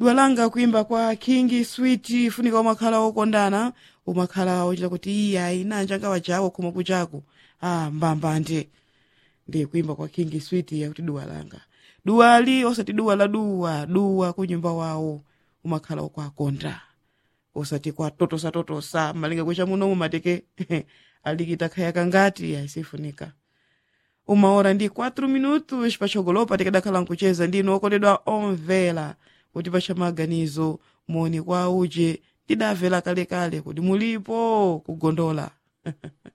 dua langa kuimba kwa king sweet funika umakhala okondana umakhala ochita kuti iya inanja ngawa chawo khuma kuchako ah mbambande ndi kuimba kwa king sweet yakuti dua langa duwali osati duwa la duwa duwa kunyumba wawo umakhala okwakonda osati kwa totosa totosa malinga kwecha munomu mateke alikita khaya kangati ayisifunika umaora ndi 4 minutos pachogolopa tikadakhala nkucheza ndino okondedwa omvera kuti pacha maganizo moni kwa uje tidamvera kalekale kuti mulipo kugondola